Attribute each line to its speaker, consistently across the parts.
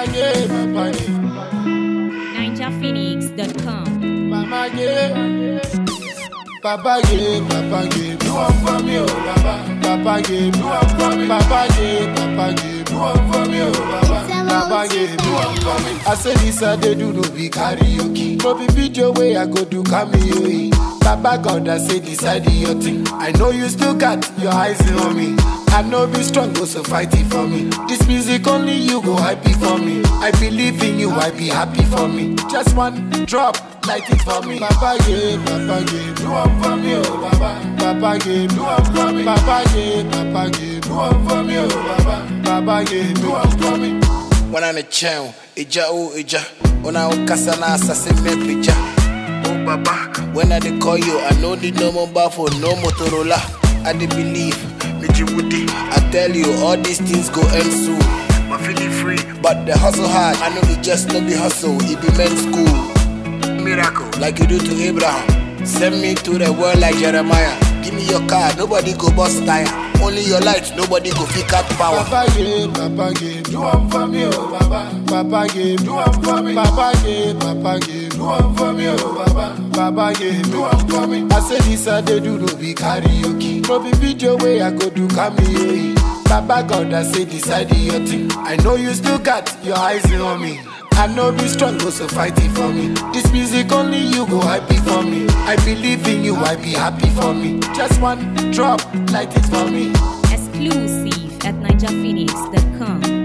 Speaker 1: Papa yeah, Papa yeah.
Speaker 2: NinjaPhoenix.com.
Speaker 1: Mama yeah. Papa yeah, Papa yeah. Do one for me, oh Baba. Papa yeah, do one for me. Papa yeah, Papa yeah. Do one for me, oh Baba. Papa yeah, do one for me. I say this I dey do no be karaoke. No be video way I go do cameo. eh. Baba God I say decide your thing. I know you still got your eyes on me. I know be strong, go so fight it for me. This music only you go happy for me. I believe in you, I be happy for me. Just one drop, light it for me. Papa yeah, Papa yeah, do one for me, oh Baba. Papa yeah, do one for me. Papa yeah, Papa yeah, do one for me, oh Baba. Papa yeah, do one for me.
Speaker 3: wana ne kyɛn agya o agya wona wokasa na asase mɛpagya o baba when i dey call you i no need no mobile phone no motorola i dey believe meji wudi i tell you all these things go end soon my feeling free but the hustle hard i know be just no be hustle e be men's school miracle like you do to abraham send me to the world like jeremiah give me your car nobody go bust tire only your light nobody go pick up power.
Speaker 1: Papa yeah, Papa yeah, do one for me, oh Baba. Papa yeah, do one for me. Papa yeah, Papa yeah, do one for me, oh Baba. Papa yeah, do one for me. I say this I dey do no be karaoke. No be video way I go do cameo. eh. Baba God I say decide your thing. I know you still got your eyes on me. I know be strong, go so fight it for me. This music only you go happy for me. I believe in you, I be happy for me. Just one drop, light it for me.
Speaker 2: Exclusive at NinjaPhoenix.com.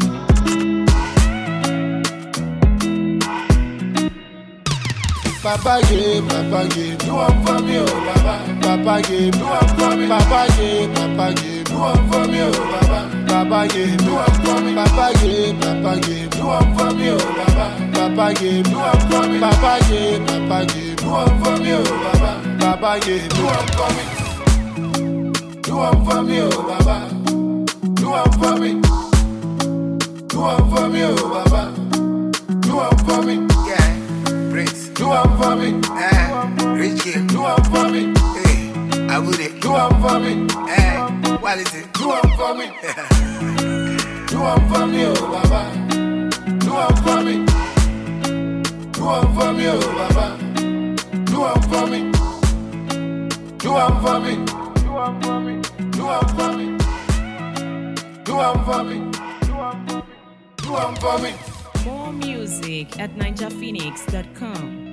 Speaker 1: Papa yeah, Papa yeah, do one for me, oh Baba. Papa yeah, do one for me. Papa yeah, Papa yeah, do one for me, oh Baba. Papa yeah, do one for me. Papa yeah, Papa yeah, do one for me, oh Baba. Papa yeah, do one for me. Papa yeah, Papa yeah, do one for me, oh Baba. Papa yeah, do one for me. Do one for me, oh Baba. Do one for me. Do one for me, oh Baba. Do one for me.
Speaker 3: Yeah, Prince.
Speaker 1: Do one for me.
Speaker 3: Eh, rich game.
Speaker 1: Do one for me.
Speaker 3: Hey, I would it.
Speaker 1: Do one for me.
Speaker 3: Eh, what is it?
Speaker 1: Do one for me. Do one for me, oh Baba. Do one for me. Do one for me, oh Baba. Do one for me. Do one for me. Do one for me. Do one for me. Do one for me. Do one for me. Do one for me.
Speaker 2: More music at NinjaPhoenix.com.